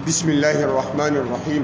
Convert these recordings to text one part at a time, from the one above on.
بسم الله الرحمن الرحيم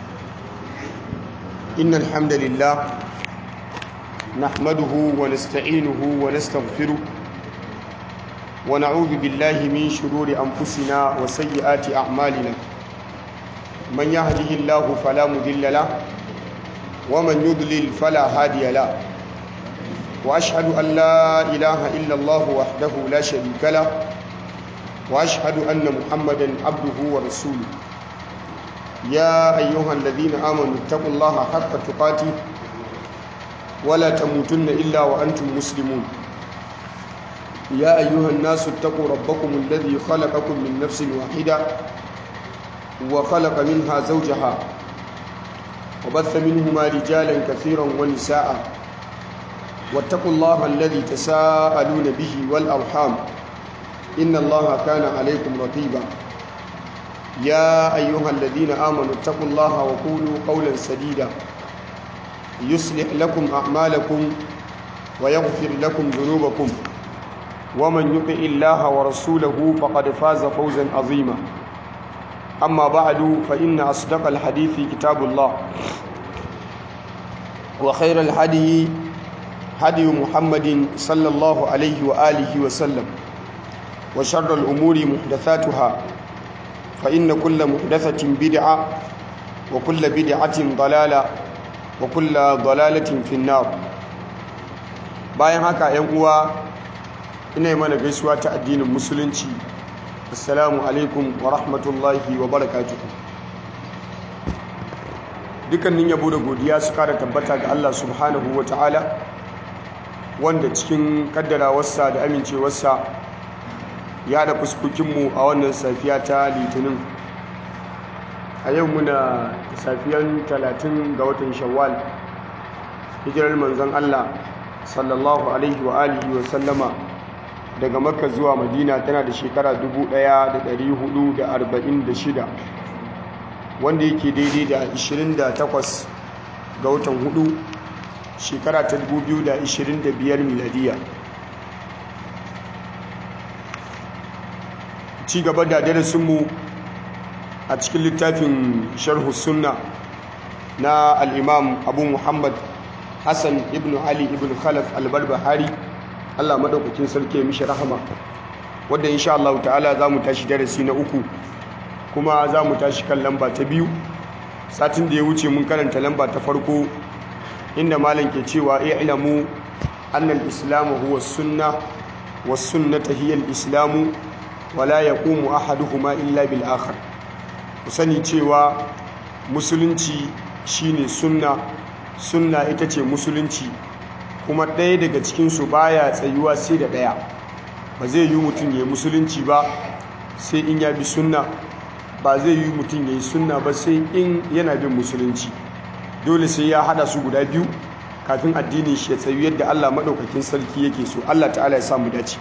إن الحمد لله نحمده ونستعينه ونستغفره ونعوذ بالله من شرور أنفسنا وسيئات أعمالنا من يهده الله فلا مضل له ومن يضلل فلا هادي له وأشهد أن لا إله إلا الله وحده لا شريك له وأشهد أن محمدا عبده ورسوله يا أيها الذين آمنوا اتقوا الله حق تقاته ولا تموتن إلا وأنتم مسلمون يا أيها الناس اتقوا ربكم الذي خلقكم من نفس واحدة وخلق منها زوجها وبث منهما رجالا كثيرا ونساء واتقوا الله الذي تساءلون به والأرحام إن الله كان عليكم رقيبا يا أيها الذين آمنوا اتقوا الله وقولوا قولا سديدا يصلح لكم أعمالكم ويغفر لكم ذنوبكم ومن يطع الله ورسوله فقد فاز فوزا عظيما أما بعد فإن أصدق الحديث كتاب الله وخير الهدي هدي محمد صلى الله عليه وآله وسلم وشر الأمور محدثاتها فإن كل محدثة بدعة وكل بدعة ضلالة وكل ضلالة في النار bayan haka ‘yan uwa ina mana gaisuwa ta addinin musulunci assalamu alaikum wa rahmatullahi wa barakatuhu dukkanin yabo da godiya su kara tabbata ga Allah subhanahu wa ta'ala wanda cikin kaddarawarsa da amincewarsa ya da fuskokinmu a wannan safiya ta litinin a yau muna safiyan talatin ga watan shawwal hijirar manzon Allah sallallahu alaihi wa alihi wa sallama daga makka zuwa madina tana da shekara 1446 wanda yake daidai da 28 ga watan hudu shekara ta 2025 miladiya ci gaba da darasinmu a cikin littafin sharhu sunna na al'imam abu muhammad hassan ibn ali ibn khalaf albarbahari allah maɗaukakin sarki mishi rahama wadda insha Allah ta'ala za mu tashi darasi na uku kuma za mu tashi kan lamba ta biyu satin da ya wuce mun karanta lamba ta farko inda malam ke cewa i'lamu annal islamu huwa sunna was sunnata hiya al-islamu wala ya ƙumu ahaduhuma illa bil akhar ku sani cewa musulunci shine sunna sunna ita ce musulunci kuma ɗaya daga cikinsu baya tsayuwa sai da ɗaya ba zai yi mutum ya yi musulunci ba sai in ya bi sunna ba zai yi mutum ya yi sunna ba sai in yana bin musulunci dole sai ya hada su guda biyu kafin addinin shi ya tsayu yadda allah maɗaukakin sarki yake so allah ta'ala ya samu dace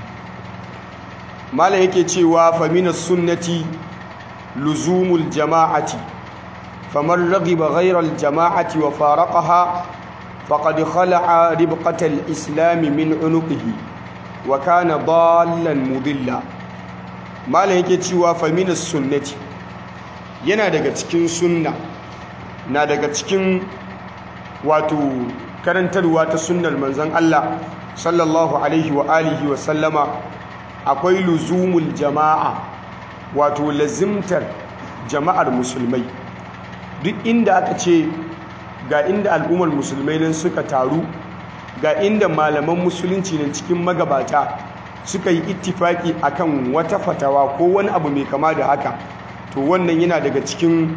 malam yake cewa famina sunnati luzumul jama'ati faman raghiba ghayra al jama'ati wa faraqaha faqad khala'a ribqatal islam min unuqihi wa kana dallan mudilla malam yake cewa famina sunnati yana daga cikin sunna na daga cikin wato karantarwa ta sunnar manzon Allah sallallahu alaihi wa alihi wa sallama akwai luzumul jama'a wato lazimtar jama'ar musulmai duk inda aka ce ga inda al'ummar musulmai nan suka taru ga inda malaman musulunci nan cikin magabata suka yi ittifaki akan wata fatawa ko wani abu mai kama da haka to wannan yana daga cikin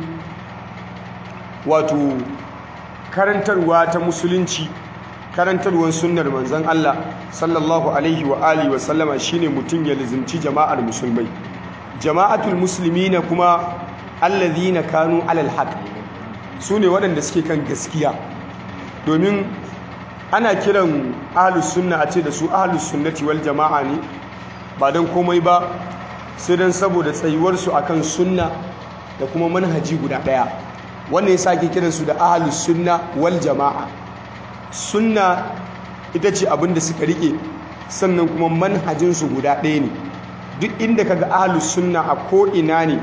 wato karantarwa ta musulunci karantarwar sunnar manzon Allah sallallahu alaihi wa alihi wa sallama shine mutum ya lizimci jama'ar musulmai jama'atul muslimina kuma allazina kanu alal haqq sune waɗanda suke kan gaskiya domin ana kiran ahlus sunna a ce da su ahlus sunnati wal jama'a ne ba dan komai ba sai dan saboda tsayuwar su akan sunna da kuma manhaji guda daya wannan yasa ake kiransu da ahlus sunna wal jama'a sunna ita ce abin da suka rike sannan kuma manhajinsu guda ɗaya ne duk inda kaga ahlus sunna a ko ina ne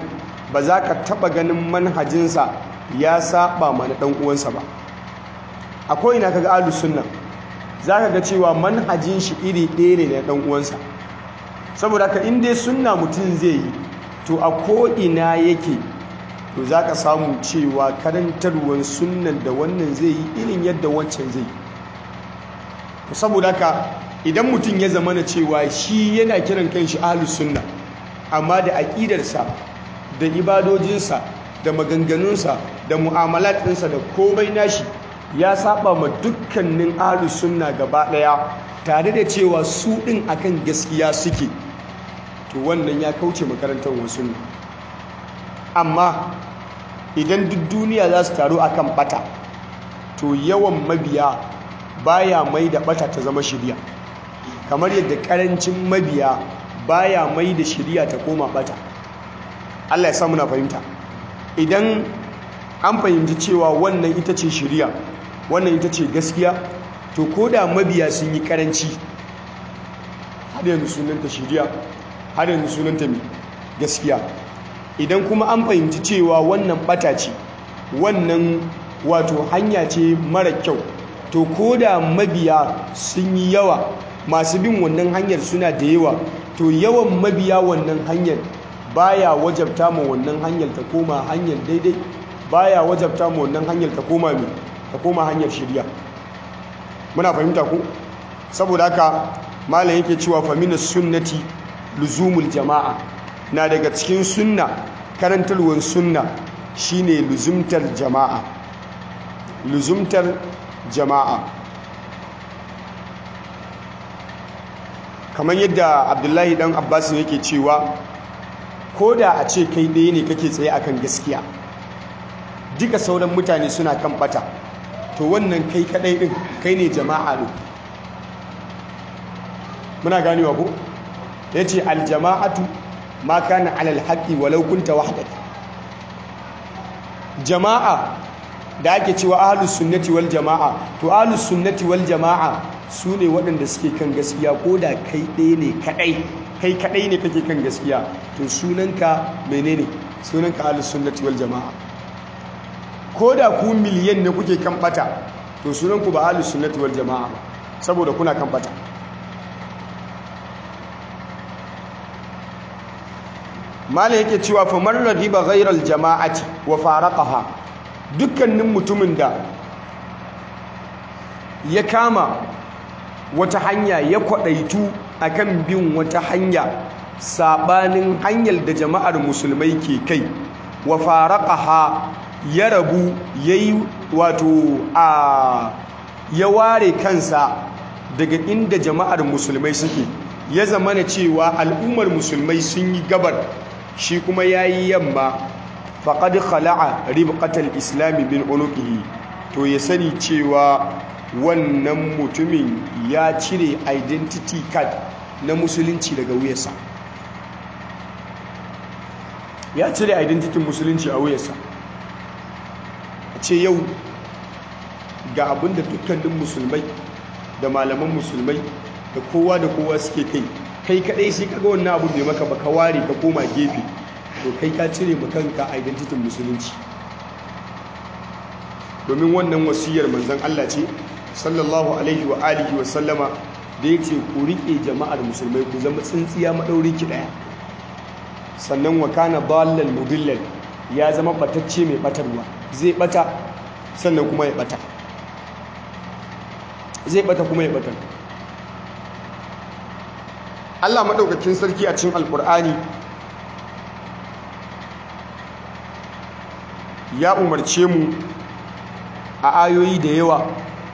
ba za ka taɓa ganin manhajinsa ya saba mana ɗan uwansa ba a ko'ina kaga ahlus sunna za ka ga cewa manhajin shi iri ɗaya ne na ɗan uwansa saboda ka inda sunna mutum zai yi to a ko'ina yake to za ka samu cewa karantarwar sunnan da wannan zai yi irin yadda wancan zai yi saboda ka idan mutum ya zama na cewa shi yana kiran kanshi ahlus sunna amma da aƙidarsa da ibadojinsa da maganganunsa da mu'amalat ɗinsa da komai nashi ya saba ma dukkanin ahlus sunna gaba ɗaya tare da cewa su ɗin akan gaskiya suke to wannan ya kauce makarantar wasu ne amma idan duk duniya za su taru akan bata to yawan mabiya baya mai da bata ta zama shirya kamar yadda karancin mabiya baya mai da shirya ta koma bata Allah ya sa muna fahimta idan an fahimci cewa wannan ita ce shirya wannan ita ce gaskiya to ko da mabiya sun yi karanci har yanzu sunanta shirya har yanzu sunanta mai gaskiya idan kuma an fahimci cewa wannan bata ce wannan wato hanya ce mara kyau to ko da mabiya sun yi yawa masu bin wannan hanyar suna da yawa to yawan mabiya wannan hanyar baya wajabta ma wannan hanyar ta koma hanyar daidai baya wajabta ma wannan hanyar ta koma mai ta koma hanyar shirya muna fahimta ku saboda haka malam yake cewa faminas sunnati luzumul jama'a na daga cikin sunna karantarwar sunna shine luzumtar jama'a luzumtar jama'a kamar yadda abdullahi dan abbas yake cewa ko da a ce kai ɗaya ne kake tsaye akan gaskiya duka sauran mutane suna kan bata to wannan kai kadai din kai ne jama'a ne muna ganewa ko yace aljama'atu ma kana alal haqqi walau kunta wahdak jama'a da ake cewa ahlus sunnati wal jama'a to ahlus sunnati wal jama'a su ne waɗanda suke kan gaskiya ko da kai ɗaya ne kaɗai kai kaɗai ne kake kan gaskiya to sunanka menene sunanka ahlus sunnati wal jama'a ko da ku miliyan ne kuke kan bata to sunanku ba ahlus sunnati wal jama'a ba saboda kuna kan bata malam yake cewa fa man radiba ghayral jama'ati wa faraqaha dukkanin mutumin da ya kama wata hanya ya kwadaitu akan bin wata hanya sabanin hanyar da jama'ar musulmai ke kai wa faraqaha ya rabu yayi wato a ya ware kansa daga inda jama'ar musulmai suke ya zamana cewa al'ummar musulmai sun yi gabar shi kuma yayi yamma faqad khala'a ribqatal islami bin unuqihi to ya sani cewa wannan mutumin ya cire identity card na musulunci daga wuyarsa ya cire identity musulunci a wuyarsa a ce yau ga abinda dukkanin musulmai da malaman musulmai da kowa da kowa suke kai kai kadai sai kaga wannan abu bai maka ba ka ware ka koma gefe to kai ka cire mu kanka identity musulunci domin wannan wasiyar manzon Allah ce sallallahu alaihi wa alihi wa sallama da yace ku rike jama'ar musulmai ku zama tsintsiya madauri ki daya sannan wa kana dallal mudillal ya zama batacce mai batarwa zai bata sannan kuma ya bata zai bata kuma ya bata Allah madaukakin sarki a cikin alkur'ani ya umarce mu a ayoyi da yawa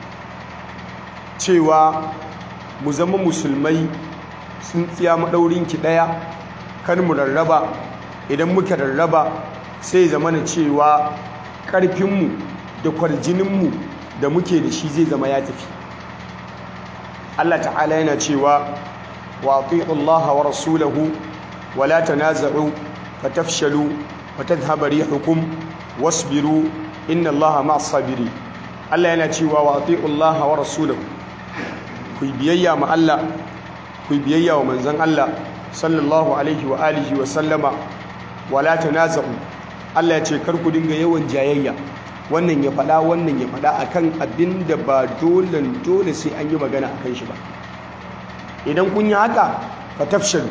cewa mu zama musulmai sun tsiya maɗaurinki ɗaya kan mu rarraba idan muka rarraba sai zama na cewa ƙarfinmu da kwarjininmu da muke da shi zai zama ya tafi Allah ta'ala yana cewa wa Allah wa rasulahu wa la tanaza'u fatafshalu wa tadhhabu rihukum wasbiru inna allaha ma'as sabiri Allah yana cewa wa ati'u Allah wa rasulahu ku biyayya ma Allah ku biyayya wa manzon Allah sallallahu alaihi wa alihi wa sallama wala tanaza'u Allah ya ce kar ku dinga yawan jayayya wannan ya faɗa wannan ya faɗa akan abin da ba dole dole sai an yi magana akan shi ba idan kun yi haka fa tafshalu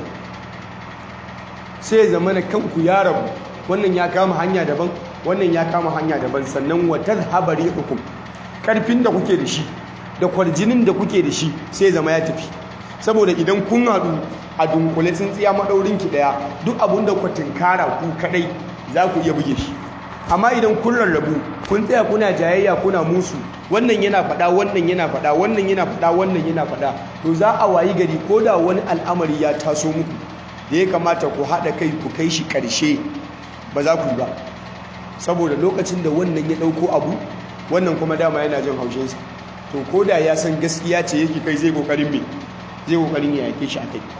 sai zamana kanku ya rabu wannan ya kama hanya daban wannan ya kama hanya daban sannan wa tadhhabu rihukum karfin da kuke da shi da kwarjinin da kuke da shi sai zama ya tafi saboda idan kun haɗu a dunkule tsintsiya maɗaurinki ɗaya duk abin da ku tinkara ku kaɗai za ku iya buge shi amma idan kun rarrabu kun tsaya kuna jayayya kuna musu wannan yana faɗa wannan yana faɗa wannan yana faɗa wannan yana faɗa to za a wayi gari ko da wani al'amari ya taso muku da ya kamata ku haɗa kai ku kai shi ƙarshe ba za ku yi ba saboda lokacin da wannan ya ɗauko abu wannan kuma dama yana jin haushinsa to ko da ya san gaskiya ce yake kai zai ƙoƙarin me zai ƙoƙarin ya yake shi a kai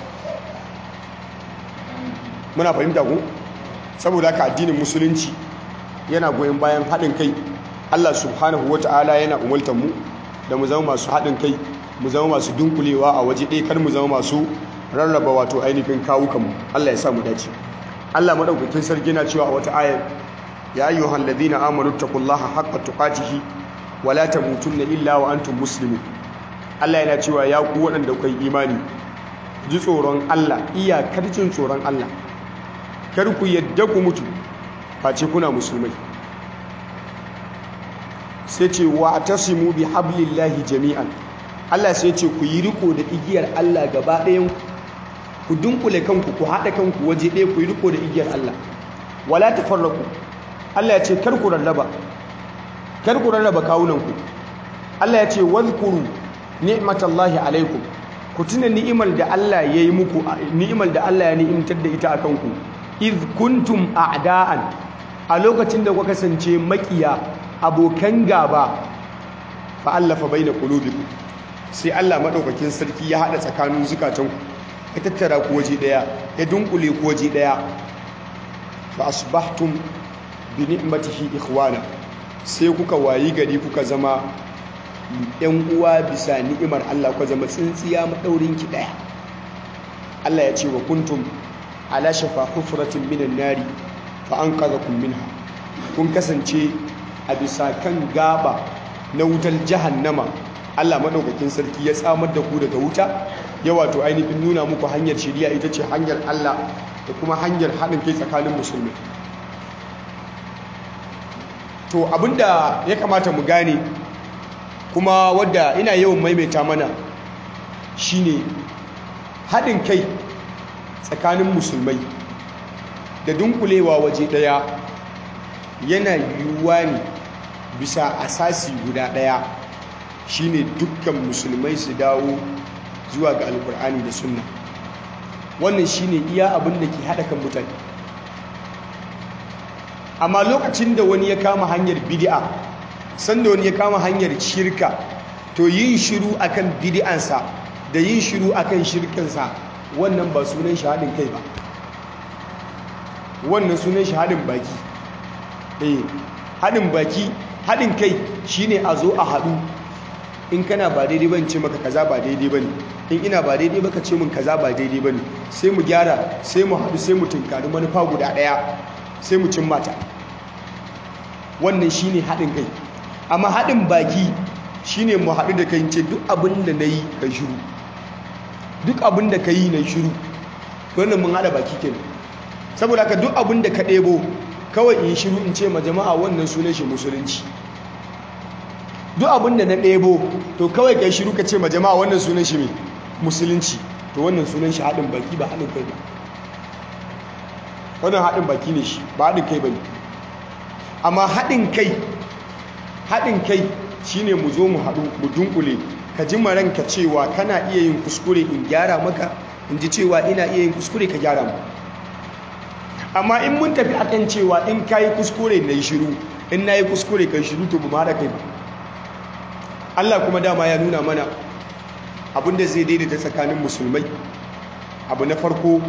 muna fahimta ku saboda haka addinin musulunci yana goyon bayan haɗin kai Allah subhanahu ta'ala yana umultar mu da mu zama masu haɗin kai mu zama masu dunkulewa a waje ɗaya kar mu zama masu rarraba wato ainihin kawukanmu Allah ya sa mu dace Allah madaukakin sarki na cewa a wata ayar ya ayyuhal ladina amanu taqullaha haqqa tuqatihi wa la tamutunna illa wa antum muslimun Allah yana cewa ya ku waɗanda kai imani ji tsoron Allah iyakar jin tsoron Allah kar ku yadda ku mutu face kuna musulmai sai ce wa tasimu bi hablillahi jami'an Allah sai ce ku yi riko da igiyar Allah gaba ɗayan ku dunkule kanku ku haɗa kanku waje ɗaya ku yi riko da igiyar Allah wala tafarraku Allah ya ce kar ku rarraba kar ku rarraba kawunanku Allah ya ce wadhkuru ni'matallahi alaikum ku tuna ni'imar da Allah ya yi muku ni'imar da Allah ya ni'imtar da ita akan ku iz kuntum a'da'an a lokacin da kuka kasance makiya abokan gaba fa allafa baina qulubikum sai Allah madaukakin sarki ya hada tsakanin zukatanku ya tattara ku waje daya ya dunkule ku waje daya fa asbahtum bi ni'matihi ikhwana sai kuka wayi gari kuka zama yan uwa bisa ni'imar Allah kuka zama tsintsiya madaurin ki daya Allah ya ce wa kuntum ala shafa hufratin minan nari fa anqadhakum minha kun kasance a bisa kan gaba na wutar jahannama Allah madaukakin sarki ya tsamar da ku daga wuta ya wato ainihin nuna muku hanyar shiriya ita ce hanyar Allah da kuma hanyar haɗin kai tsakanin musulmi to abinda ya kamata mu gane kuma wadda ina yawan maimaita mana shine haɗin kai tsakanin musulmai da dunkulewa waje ɗaya yana yiwuwa ne bisa asasi guda ɗaya shine dukkan musulmai su dawo zuwa ga alkur'ani da sunna wannan shine iya abin da ke haɗa kan mutane amma lokacin da wani ya kama hanyar bid'a sanda wani ya kama hanyar shirka to yin shiru akan bid'ansa da yin shiru akan shirkansa wannan ba sunan shahadin kai ba wannan sunan shahadin baki eh haɗin baki haɗin kai shine a zo a haɗu in kana ba daidai ban ce maka kaza ba daidai bane in ina ba daidai baka ce min kaza ba daidai bane sai mu gyara sai mu haɗu sai mu tunkari manufa guda ɗaya sai mu cin mata wannan shine haɗin kai amma haɗin baki shine mu haɗu da kai ce duk abin da na yi ka shiru duk abin da ka yi na shiru wannan mun haɗa baki kenan saboda ka duk abin da ka ɗebo kawai in shiru in ce ma jama'a wannan sunan shi musulunci duk abin da na ɗebo to kawai kai shiru ka ce ma jama'a wannan sunan shi mai musulunci to wannan sunan shi haɗin baki ba haɗin kai ba wannan haɗin baki ne shi ba haɗin kai ba ne amma haɗin kai haɗin kai shine mu zo mu haɗu mu dunkule ka ji maranka cewa kana iya yin kuskure in gyara maka in ji cewa ina iya yin kuskure ka gyara mu amma in mun tafi akan cewa in ka yi kuskure na yi shiru in na yi kuskure kan shiru to bu ma da kai ba Allah kuma dama ya nuna mana abinda zai daidaita tsakanin musulmai abu na farko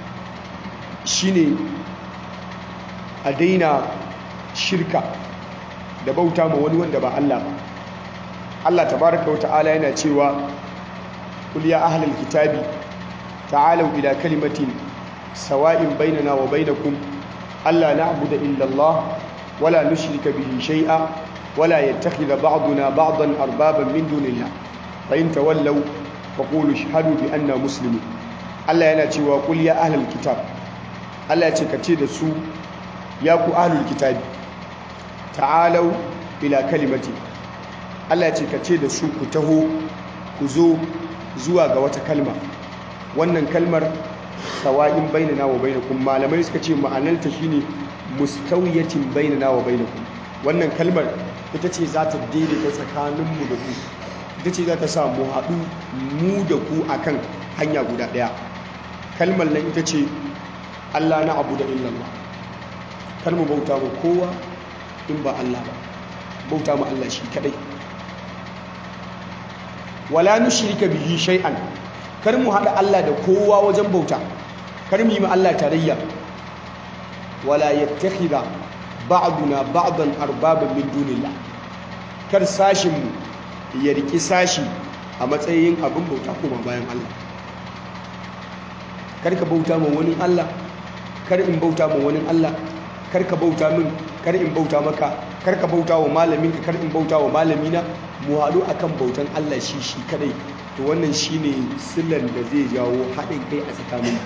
shine a daina shirka da bauta ma wani wanda ba Allah ba Allah tabaraka wa ta'ala yana cewa kul ya ahlal kitabi ta'alu ila kalimatin sawa'in bainana wa bainakum alla na'budu illa Allah wala nushrika bihi shay'a wala yattakhidha ba'duna ba'dan arbaban min dunillah fa in tawallaw faqulu ashhadu bi anna muslimun Allah yana cewa qul ya ahlul kitab Allah ya ce kace da su ya ku ahlul kitabi ta'alau ila kalimati Allah ya ce kace da su ku taho ku zo zuwa ga wata kalma wannan kalmar sawa'in bainana wa bainakum malamai suka ce ma'anarta shine mustawiyatin bainana wa bainakum wannan kalmar ita ce za ta daidaita tsakaninmu da ku ita ce za ta sa mu haɗu mu da ku akan hanya guda ɗaya kalmar nan ita ce Allah na abu da illallah kar mu bauta ma kowa in ba Allah ba bauta ma Allah shi kadai wala nushrika bihi shay'an kar mu hada Allah da kowa wajen bauta kar mu yi ma Allah tarayya wala yattakhidha ba'duna ba'dan arbaban min dunillah kar sashin mu ya riki sashi a matsayin abin bauta kuma bayan Allah kar ka bauta ma wani Allah kar in bauta ma wani Allah kar ka bauta min kar in bauta maka kar ka bauta wa malaminka kar in bauta wa malamina mu haɗu akan bautan Allah shi shi kadai to wannan shine sillan da zai jawo haɗin kai a tsakanin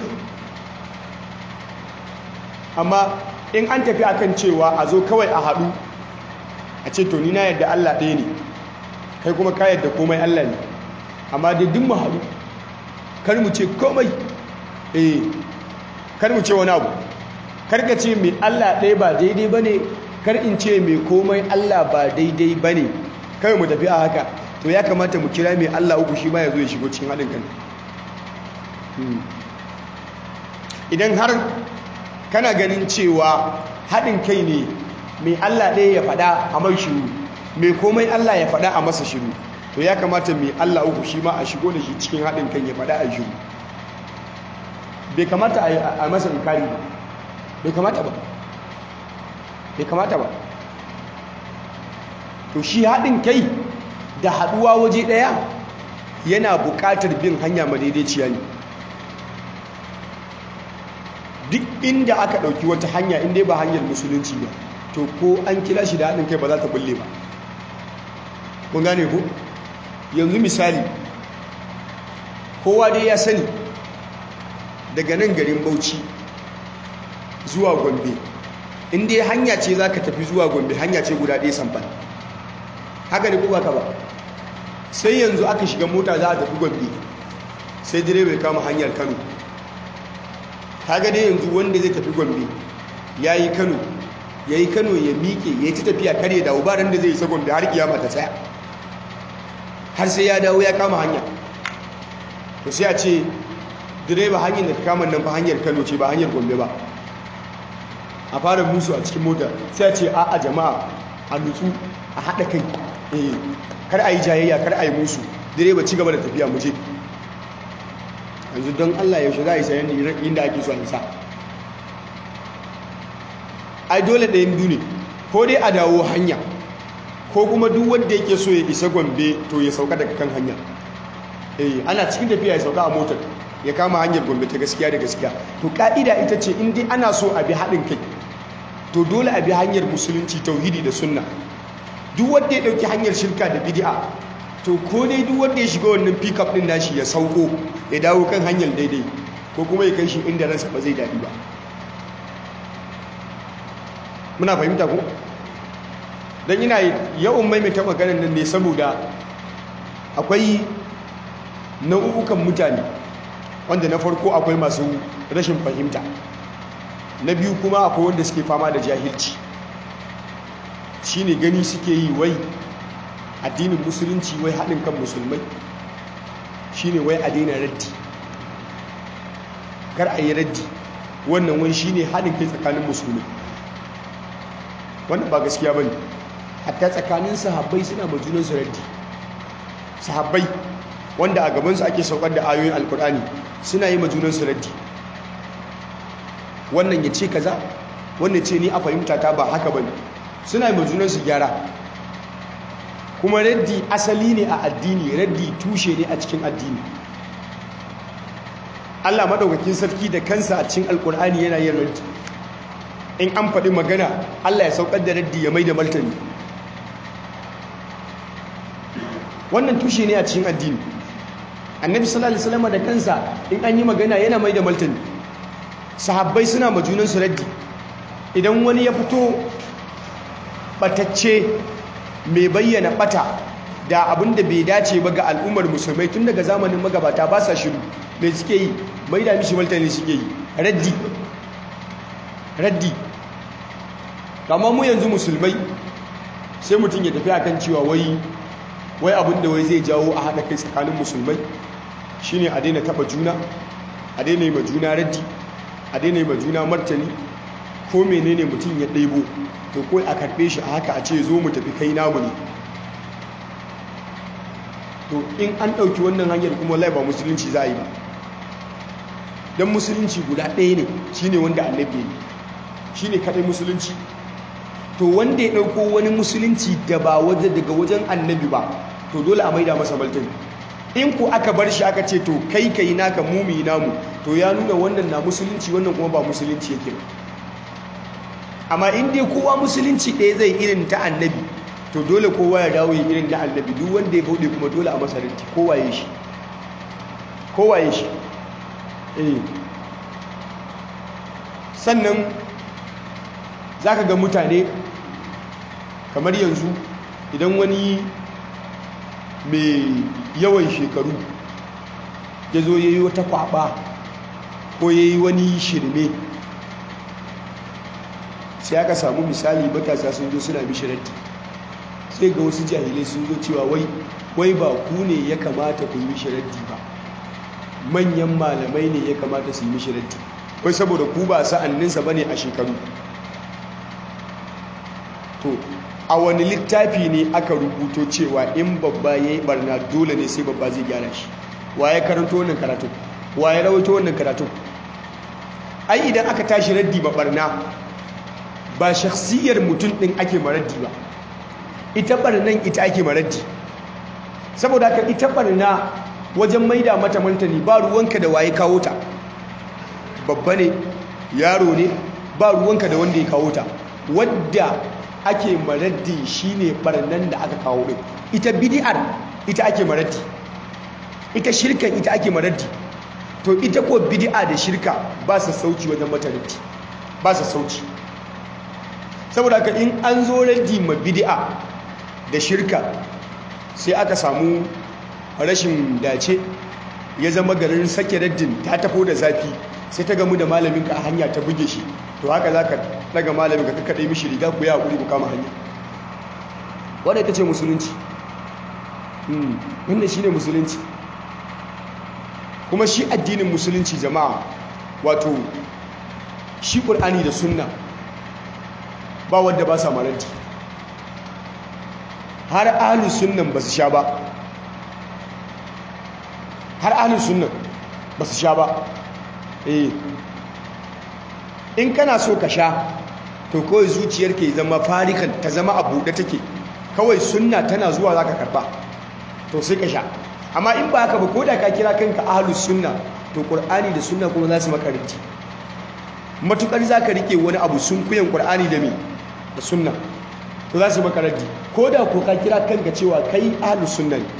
amma in an tafi akan cewa a zo kawai a haɗu a ce to ni na yadda Allah ɗaya ne kai kuma ka yadda komai Allah ne amma dai duk mu haɗu kar mu ce komai eh kar mu ce wani abu kar ka ce mai Allah ɗaya ba daidai ba ne kar in ce mai komai Allah ba daidai ba ne kawai mu tafi a haka to ya kamata mu kira mai Allah uku shi ma ya zo ya shigo cikin haɗin kan idan har kana ganin cewa haɗin kai ne mai Allah ɗaya ya faɗa a mai shiru mai komai Allah ya faɗa a masa shiru to ya kamata mai Allah uku shi ma a shigo da shi cikin haɗin kan ya faɗa a shiru bai kamata a masa inkari ba bai kamata ba bai kamata ba to shi haɗin kai da haɗuwa waje ɗaya yana buƙatar bin hanya madaidaiciya ne duk inda aka ɗauki wata hanya inda ba hanyar musulunci ba to ko an kira shi da haɗin kai ba za ta bulle ba kun gane ku yanzu misali kowa dai ya sani daga nan garin bauchi zuwa gombe inda hanya ce za ka tafi zuwa gombe hanya ce guda ɗaya samfan haka ne kuma ka ba sai yanzu aka shiga mota za a tafi gombe sai direba ya kama hanyar kano haka dai yanzu wanda zai tafi gombe ya yi kano ya yi kano ya miƙe ya yi ta tafiya kare da ubaran da zai isa gombe har kiyama ta tsaya har sai ya dawo ya kama hanya to sai a ce direba hanyar da ta kama nan fa hanyar kano ce ba hanyar gombe ba a fara musu a cikin mota sai a ce a a jama'a a nutsu a haɗa kai eh kar a yi jayayya kar a yi musu direba ci gaba da tafiya mu je yanzu don allah yaushe za a yi sayan inda ake so a isa ai dole ɗayan biyu ne ko dai a dawo hanya ko kuma duk wanda yake so ya isa gombe to ya sauka daga kan hanya eh ana cikin tafiya ya sauka a motar ya kama hanyar gombe ta gaskiya da gaskiya to ka'ida ita ce in dai ana so a bi haɗin kai to dole a bi hanyar musulunci tauhidi da sunna duk wanda ya ɗauki hanyar shirka da bid'a to ko dai duk wanda ya shiga wannan pickup din nashi ya sauko ya dawo kan hanyar daidai ko kuma ya kai shi inda ransa ba zai daɗi ba muna fahimta ko don ina yawan maimaita maganar nan ne saboda akwai nau'ukan mutane wanda na farko akwai masu rashin fahimta na biyu kuma akwai wanda suke fama da jahilci shine gani suke yi wai addinin musulunci wai haɗin kan musulmai shine wai a daina raddi kar a yi raddi wannan wani shine haɗin kai tsakanin musulmai wannan ba gaskiya ba ne hatta tsakanin sahabbai suna majunansu raddi sahabbai wanda a gabansu ake saukar da ayoyin alkur'ani suna yi majunansu raddi wannan ya ce kaza wannan ce ni a fahimta ta ba haka ba ne suna yi majunansu gyara kuma raddi asali ne a addini raddi tushe ne a cikin addini Allah maɗaukakin sarki da kansa a cikin alkur'ani yana yin raddi in an faɗi magana Allah ya saukar da raddi ya mai da martani wannan tushe ne a cikin addini annabi sallallahu alaihi wasallam da kansa in an yi magana yana mai da martani sahabbai suna majunan su raddi idan wani ya fito batacce mai bayyana bata da abin da bai dace ba ga al'ummar musulmai tun daga zamanin magabata ba sa shiru mai suke yi mai da mishi martani suke yi raddi raddi kama mu yanzu musulmai sai mutum ya tafi akan cewa wai wai abin da wai zai jawo a haɗa kai tsakanin musulmai shine a daina taɓa juna a daina yi ma juna raddi a daina yi ma juna martani ko menene mutum ya ɗebo to ko a karɓe shi a haka a ce zo mu tafi kai namu ne to in an ɗauki wannan hanyar kuma lai ba musulunci za a yi ba don musulunci guda ɗaya ne shine wanda annabi ne shine kaɗai musulunci to wanda ya ɗauko wani musulunci da ba waje daga wajen annabi ba to dole a maida masa martani in ku aka bar shi aka ce to kai kai naka mumi namu to ya nuna wannan na musulunci wannan kuma ba musulunci yake ba amma in dai kowa musulunci ɗaya zai irin ta annabi to dole kowa ya dawo ya irin na annabi duk wanda ya bauɗe kuma dole a masa rinti kowa ya shi kowa ya shi eh sannan za ka ga mutane kamar yanzu idan wani mai yawan shekaru ya zo ya yi wata kwaba ko ya yi wani shirme sai aka samu misali matasa sun zo suna mishiranti sai ga wasu jahilai sun zo cewa wai wai ba ku ne ya kamata ku yi mishiranti ba manyan malamai ne ya kamata su yi mishiranti wai saboda ku ba sa'anninsa ba ne a shekaru to a wani littafi ne aka rubuto cewa in babba ya yi barna dole ne sai babba zai gyara shi wa ya karanto wannan karatu wa ya rawaito wannan karatu ai idan aka tashi raddi ba barna ba shakhsiyar mutum din ake maraddi ba ita barnan ita ake maraddi saboda haka ita barna wajen maida mata mantani ba ruwanka da waye kawo ta babba ne yaro ne ba ruwanka da wanda ya kawo ta wadda ake maraddi shine barnan da aka kawo din ita bid'ar ita ake maraddi ita shirkan ita ake maraddi to ita ko bid'a da shirka ba sa sauci wajen mata raddi ba sa sauci saboda haka in an zo raddi ma bid'a da shirka sai aka samu rashin dace ya zama garin sake raddin ta tafo da zafi sai ta gamu da malaminka a hanya ta buge shi to haka za ka daga malamin ka kakkaɗe mishi riga ku ya haƙuri ku kama hanya wadda ita ce musulunci wannan shi ne musulunci kuma shi addinin musulunci jama'a wato shi ƙur'ani da sunna ba wadda ba sa maranti har ahalus sunnan ba su sha ba har ahalus sunnan ba su sha ba eh in kana so ka sha to kawai zuciyar ke zama farikan ta zama a buɗe take kawai sunna tana zuwa za ka karɓa to sai ka sha amma in ba haka ba ko da ka kira kanka ahalus sunna to ƙur'ani da sunna kuma za su makaranci matuƙar za ka riƙe wani abu sun kuyan ƙur'ani da me da sunna to za su makaranci ko da ko ka kira kanka cewa kai ahalus sunna ne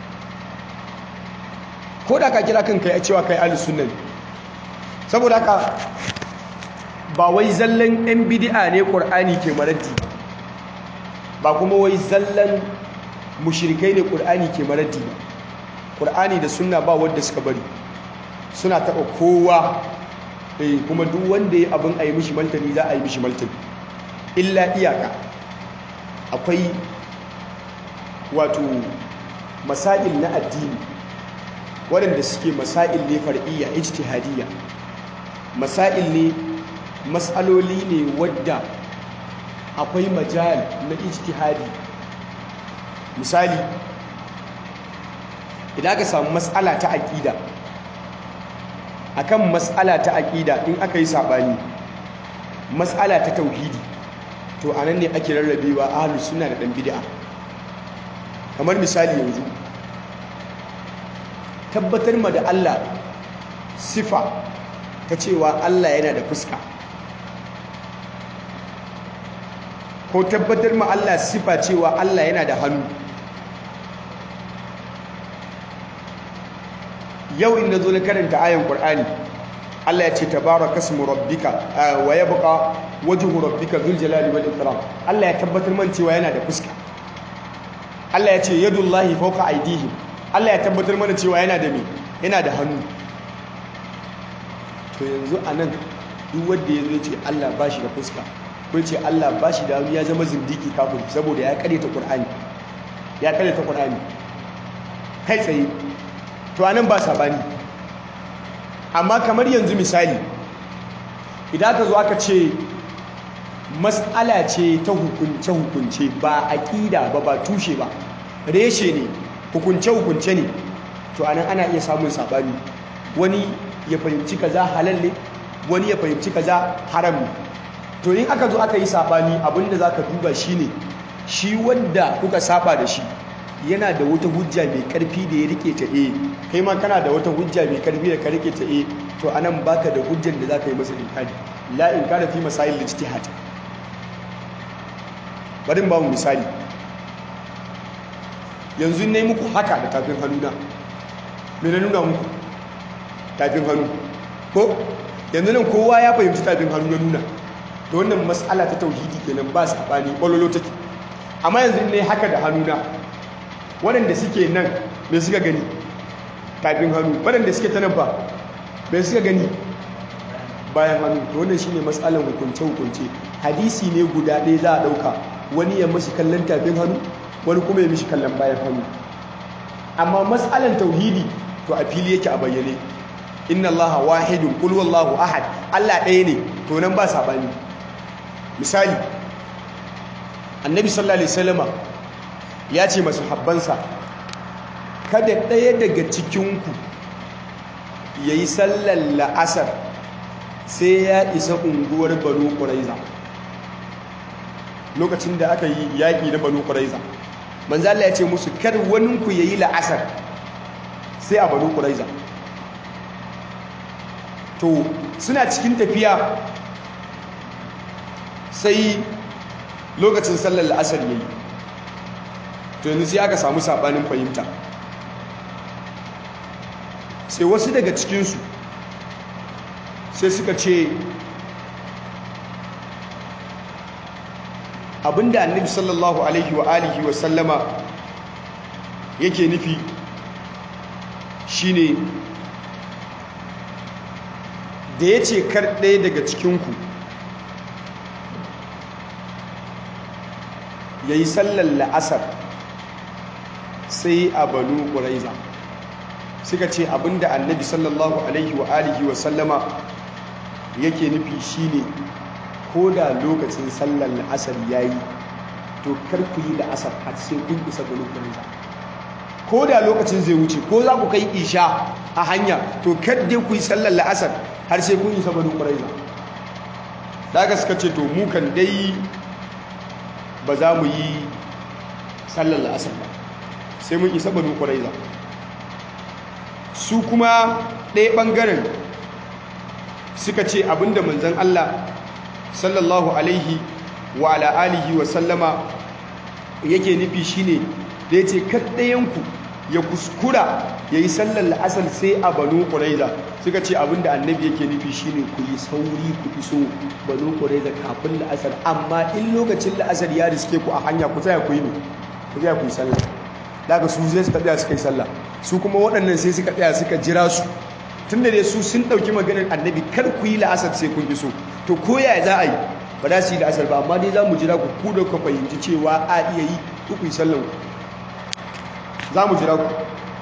ko da ka kira kanka ya cewa kai ahalus sunna ne saboda haka ba wai zallan yan bid'a ne qur'ani ke maraddi ba kuma wai zallan mushrikai ne qur'ani ke maraddi ba qur'ani da sunna ba wanda suka bari suna taba kowa eh kuma duk wanda ya abin ayi mishi maltani za a yi mishi maltani illa iyaka akwai wato masail na addini waɗanda suke masail ne far'iyya ijtihadiyya masail ne matsaloli ne wadda akwai majal na ijtihadi misali idan aka samu matsala ta aƙida akan matsala ta aƙida in aka yi saɓani matsala ta tauhidi to anan ne ake rarrabewa ahlus sunna da ɗan bid'a kamar misali yanzu tabbatar ma da Allah sifa ta cewa Allah yana da fuska ko tabbatar ma Allah sifa cewa Allah yana da hannu yau inda zo na karanta ayan Qur'ani Allah ya ce tabaraka ismu rabbika wa yabqa wajhu rabbika dhul jalali wal ikram Allah ya tabbatar man cewa yana da fuska Allah ya ce yadullahi fawqa aydihim Allah ya tabbatar mana cewa yana da me yana da hannu to yanzu anan duk wanda yazo ya ce Allah bashi da fuska ko ce Allah bashi da hannu ya zama zindiki kafin saboda ya kare ta Qur'ani ya kare ta Qur'ani kai tsaye to anan ba sabani amma kamar yanzu misali idan ka zo aka ce mas'ala ce ta hukunce-hukunce ba aƙida ba ba tushe ba reshe ne hukunce-hukunce ne to anan ana iya samun saɓani wani ya fahimci kaza halal ne wani ya fahimci kaza haram ne to in aka zo aka yi saɓani abinda za ka duba shi ne shi wanda kuka saba da shi yana da wata hujja mai karfi da ya rike ta e kai ma kana da wata hujja mai karfi da ka rike ta e to anan baka da hujjar da zaka yi masa inkari la inkara fi masail ijtihad bari ba mu misali yanzu ne muku haka da tafin hannuna me na nuna muku tafin hannu ko yanzu nan kowa ya fahimci tafin hannu na nuna da wannan mas'ala ta tauhidi kenan ba sabani bololo take amma yanzu ne haka da hannuna waɗanda suke nan mai suka gani tafin hannu waɗanda suke ta nan ba mai suka gani bayan hannu to wannan shine matsalan hukunce-hukunce hadisi ne guda ɗaya za a ɗauka wani ya mashi kallon tafin hannu wani kuma ya mishi kallon bayan hannu amma matsalan tauhidi to a fili yake a bayyane inna allaha wahidun qul wallahu ahad Allah ɗaya ne to nan ba saɓani misali annabi sallallahu alaihi wasallama ya ce masu habbansa kada ɗaya daga cikinku ya yi sallar la'asar sai ya isa unguwar banu ƙuraiza lokacin da aka yi yaƙi na banu ƙuraiza manzala ya ce musu kar waninku ya yi la'asar sai a banu ƙuraiza to suna cikin tafiya sai lokacin sallar la'asar ya yi to yanzu sai aka samu sabanin fahimta sai wasu daga cikinsu sai suka ce abinda annabi sallallahu alaihi wa alihi wa sallama yake nufi shine da ya ce kar ɗaya daga cikinku ya yi sallar la'asar sai a banu ƙuraiza suka ce abinda annabi sallallahu alaihi wa alihi wa sallama yake nufi shine ko da lokacin sallar la'asar ya yi to kar ku yi la'asar har sai kun isa banu ƙuraiza ko da lokacin zai wuce ko za ku kai isha a hanya to kar dai ku yi sallar la'asar har sai kun isa banu ƙuraiza daga suka ce to mu kan dai ba za mu yi sallar la'asar ba sai mun isa banu ƙuraiza su kuma ɗaya ɓangaren suka ce abinda manzan Allah sallallahu alaihi wa ala'alihi wa sallama yake nufi shine da ya ce kaɗayenku ya kuskura ya yi sallar la'asar sai a banu ƙuraiza suka ce abinda annabi yake nufi shine ku yi sauri ku iso banu ƙuraiza kafin la'asar amma in lokacin la'asar ya riske ku a hanya ku tsaya ku yi ne ku tsaya ku yi sallah daga su zai suka tsaya suka yi sallah su kuma waɗannan sai suka tsaya suka jira su tun da dai su sun ɗauki maganar annabi kar ku yi la'asar sai kun iso to ko ya za a yi ba za su yi la'asar ba amma dai za mu jira ku ku da ku fahimci cewa a iya yi ku ku yi sallan ku za mu jira ku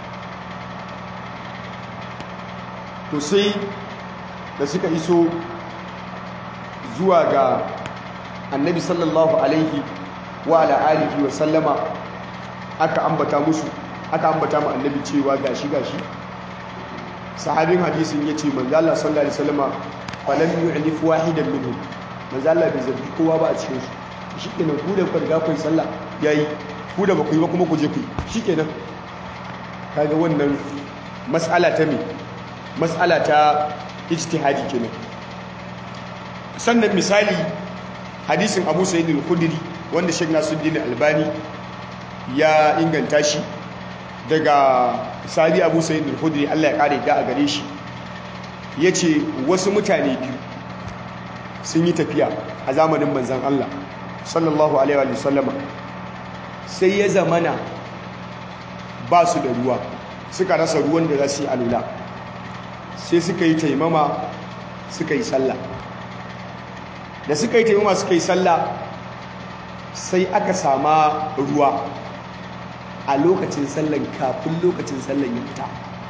to sai da suka iso zuwa ga annabi sallallahu alaihi wa ala alihi wa sallama aka ambata musu aka ambata mu annabi cewa gashi gashi sahabin hadisin yace manzo Allah sallallahu alaihi wasallama falam yu'lif wahidan minhum manzo Allah bai zargi kowa ba a cikin su shikenan ku da ku riga kun sallah yayi ku da baku yi ba kuma ku je ku shikenan kaga wannan mas'ala ta me mas'ala ta ijtihadi kenan sannan misali hadisin Abu Sa'id al-Khudri wanda Sheikh Nasiruddin Albani ya inganta shi daga Sabi Abu Sa'id al-Khudri Allah ya kare da a gare shi yace wasu mutane biyu sun yi tafiya a zamanin manzon Allah sallallahu alaihi wa sallama sai ya zamana ba su da ruwa suka rasa ruwan da za su yi alula sai suka yi taimama suka yi sallah da suka yi taimama suka yi sallah sai aka sama ruwa a lokacin sallan kafin lokacin sallan ya fita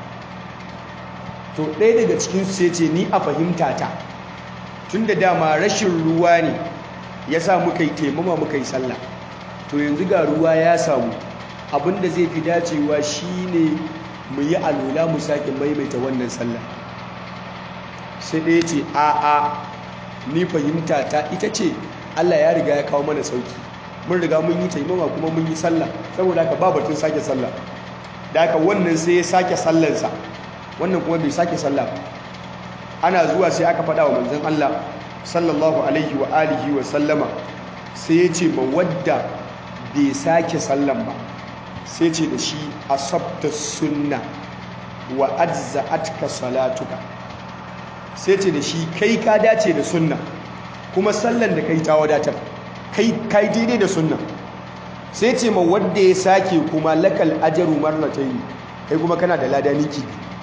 to ɗaya daga cikinsu sai ce ni a fahimta ta tun da dama rashin ruwa ne ya sa muka yi taimama muka yi sallah to yanzu ga ruwa ya samu abinda zai fi dacewa shine mu yi alola mu sake maimaita wannan sallah sai ɗaya ce a a ni fahimta ta ita ce Allah ya riga ya kawo mana sauki mun riga mun yi taimama kuma mun yi sallah saboda haka ba batun sake sallah da haka wannan sai ya sake sallansa wannan kuma bai sake sallah ba ana zuwa sai aka faɗa wa manzon Allah sallallahu alaihi wa alihi wa sallama sai ya ce ma wadda bai sake sallan ba sai ce da shi asabta sunna wa ajza'atka salatuka sai ce da shi kai ka dace da sunna kuma sallan da kai ta wadatar kai kai daidai da sunna sai ce ma wadda ya sake kuma lakal ajaru marratayn kai kuma kana da lada niki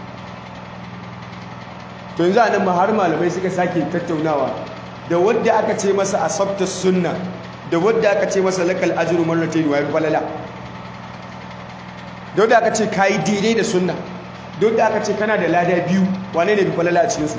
to yanzu anan ma har malamai suka sake tattaunawa da wadda aka ce masa asabta sunna da wadda aka ce masa lakal ajru marratayn wa falala da wadda aka ce kai daidai da sunna da wadda aka ce kana da lada biyu wane ne bi falala a cikin su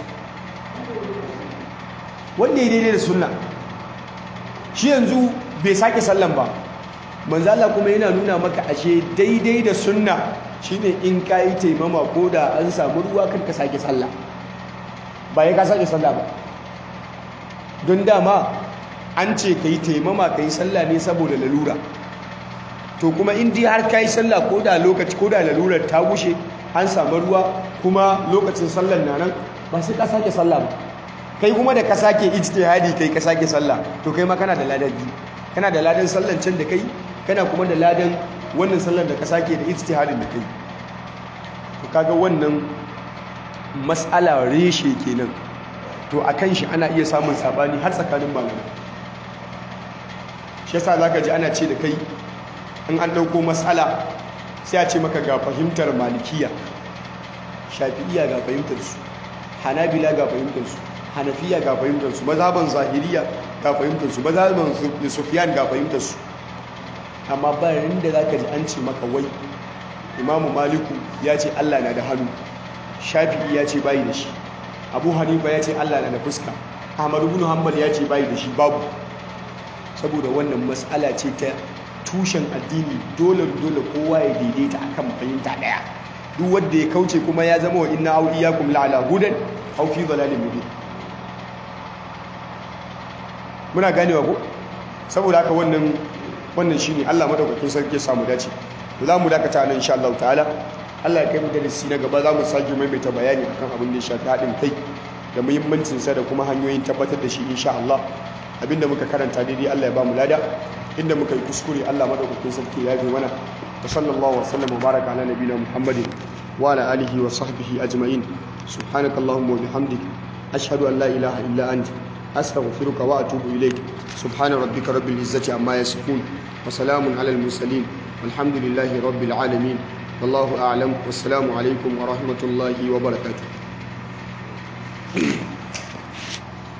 wanda ya daidai da sunna shi yanzu bai sake sallan ba manzo Allah kuma yana nuna maka ashe daidai da sunna shine in kai taimama ko da an samu ruwa kar ka sake sallah ba ya ka sake sallah ba don dama an ce ka yi taimama ka yi sallah ne saboda lalura to kuma in dai har ka yi sallah ko da lokaci ko da lalurar ta gushe an samu ruwa kuma lokacin sallar na nan ba sai ka sake sallah ba kai kuma da ka sake ijtihadi kai ka sake sallah to kai ma kana da ladan biyu kana da ladan sallan can da kai kana kuma da ladan wannan sallar da ka sake da ijtihadin da kai to kaga wannan mas'ala reshe kenan to akan shi ana iya samun sabani har tsakanin malamai shi yasa zaka ji ana ce da kai in an dauko mas'ala sai a ce maka ga fahimtar malikiya shafi'iya ga fahimtar su hanabila ga fahimtar su hanafiya ga fahimtar su mazhaban zahiriya ga fahimtar su mazhaban sufyan ga fahimtar su amma bayan da zaka ji an ce maka wai imamu maliku ya ce Allah na da hannu shafi'i ya ce bayi da shi abu hanifa ya ce Allah na da fuska ahmadu bin hanbal ya ce bayi da shi babu saboda wannan mas'ala ce ta tushen addini dole dole kowa ya daidaita akan fahimta daya duk wanda ya kauce kuma ya zama wa inna au iyyakum la'ala hudan aw fi dhalalin mubin muna ganewa ko saboda haka wannan wannan shine Allah madaukakin sarki ya samu dace to za mu dakata nan insha Allah ta'ala Allah ya kai mu darasi na gaba za mu sake maimaita bayani akan abin da ya shafi haɗin kai da muhimmancin sa da kuma hanyoyin tabbatar da shi insha Allah abinda muka karanta daidai Allah ya ba mu lada inda muka yi kuskure Allah madaukakin sarki ya yi mana wa sallallahu wa sallam wa baraka ala nabiyina Muhammadin wa ala alihi wa sahbihi ajma'in subhanakallahumma wa bihamdik ashhadu an la ilaha illa anta أستغفرك وأتوب إليك سبحان ربك رب العزة عما يصفون وسلام على المرسلين والحمد لله رب العالمين والله أعلم والسلام عليكم ورحمة الله وبركاته